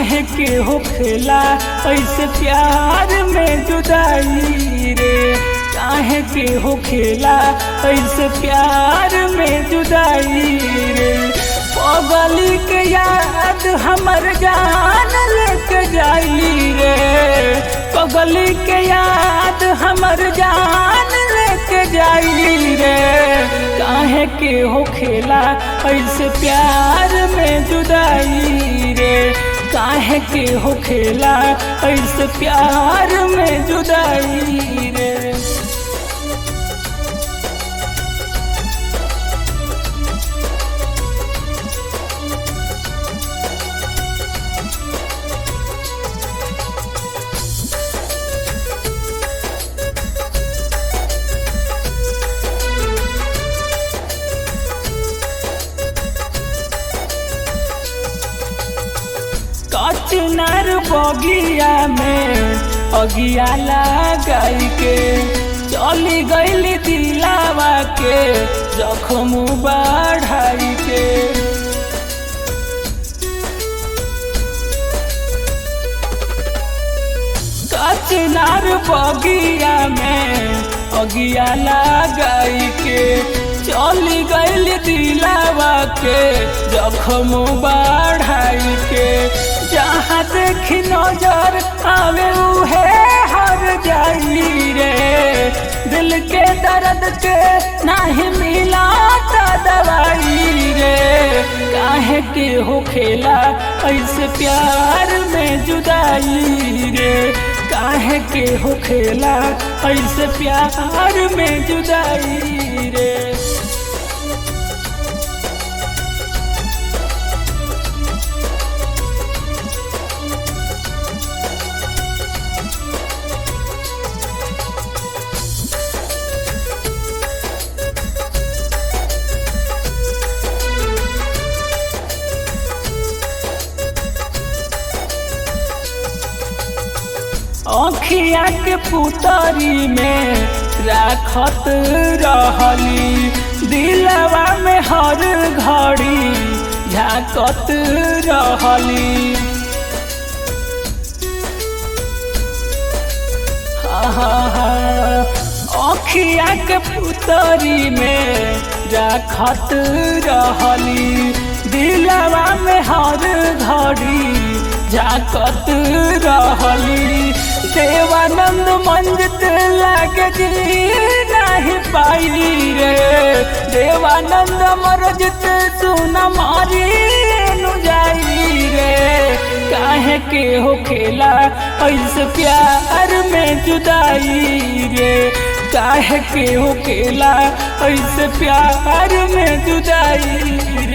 काहे के हो खेला ऐसे प्यार में जुदाई रे काहे के हो खेला ऐसे प्यार में जुदाई रे पगली के याद हमर जान लेके जाई रे पगली के याद हमर जान लेके जाई रे काहे के हो खेला ऐसे प्यार में जुदाई रे काहे के हो खेला ऐसे प्यार में जुदाई रे कचनर बगिया में अगिया लगाई के चली गईली दिलावा के जखम बढ़ाई के कचनार बगिया में अगिया लगाई के चली गईल दिलावा के जखम बढ़ाई के जहाँ देखी नजर आवे उहे हर जाई रे दिल के दर्द के नहीं मिला दवाई रे काहे के हो खेला ऐसे प्यार में जुदाई रे काहे के हो खेला ऐसे प्यार में जुदाई रे अखिया के पुतरी में राखत रहली दिलवा में हर घड़ी झाकत रहली अखिया के पुतरी में राखत रहली दिलवा में हर घड़ी झाकत रहली देवानंद मंजित लागे जी नहीं पाई रे देवानंद मरजित सुन मारी नु जाई रे काहे के हो खेला ऐसे प्यार में जुदाई रे काहे के हो खेला ऐसे प्यार में जुदाई रे